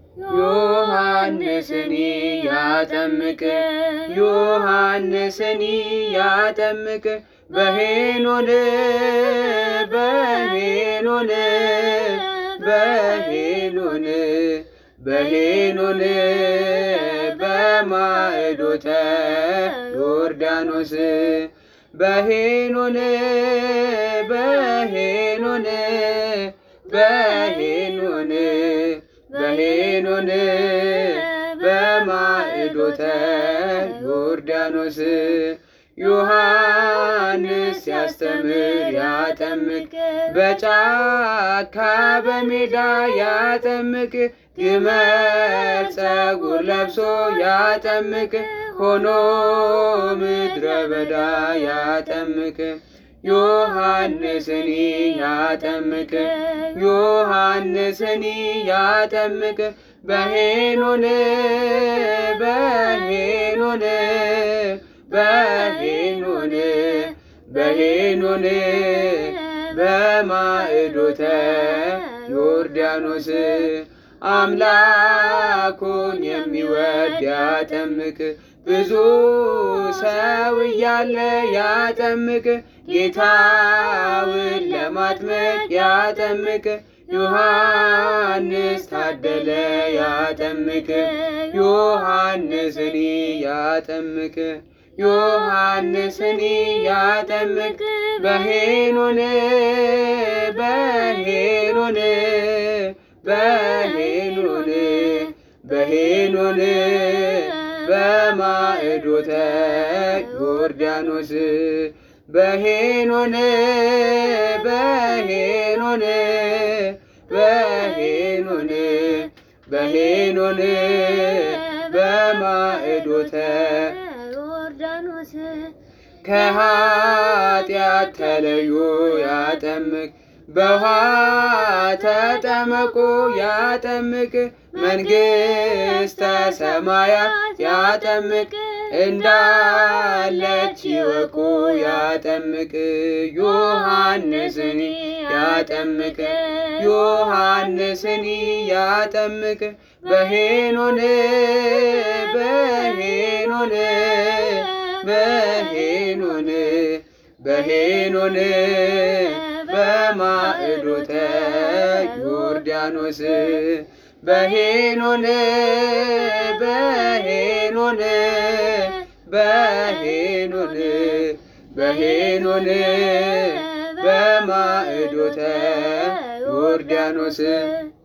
ዮሐንስኒ ያጠምቅ ዮሐንስኒ ያጠምቅ በሄኖን በሄኖን በሄኖን በሄኖን በማዕዶተ ዮርዳኖስ በሄኖን በሄኖን በሄኖን በሄኖን በማዕዶተ ዮርዳኖስ ዮሐንስ ሲያስተምር ያጠምቅ በጫካ በሜዳ ያጠምቅ ግመል ጸጉር ለብሶ ያጠምቅ ሆኖ ምድረ በዳ ያጠምቅ ዮሐንስኒ ያጠምቅ ዮሐንስኒ ያጠምቅ በሄኖን በሄኖን በሄኖን በሄኖን በማዕዶተ ዮርዳኖስ አምላኩን የሚወድ ያጠምቅ ብዙ ሰው እያለ ያጠምቅ ጌታውን ለማጥመቅ ያጠምቅ ዮሐንስ ታደለ ያጠምቅ ዮሐንስኒ ያጠምቅ ዮሐንስኒ ያጠምቅ በሄኖን በሄኖን በሄኖን በሄኖን በማዕዶተ ዮርዳኖስ በሄኖን በሄኖን በሄኖን በሄኖን በማዕዶተ ዮርዳኖስ ከኃጢአት ተለዩ ያጠምቅ በውሃ ተጠመቁ ያጠምቅ መንግሥተ ሰማያት ያጠምቅ እንዳለች ይወቁ ያጠምቅ ዮሐንስኒ ያጠምቅ ዮሐንስኒ ያጠምቅ በሄኖን በሄኖን በሄኖን በሄኖን በማዕዶተ ዮርዳኖስ በሄኖን በሄኖን በሄኖን በሄኖን በማዕዶተ ዮርዳኖስ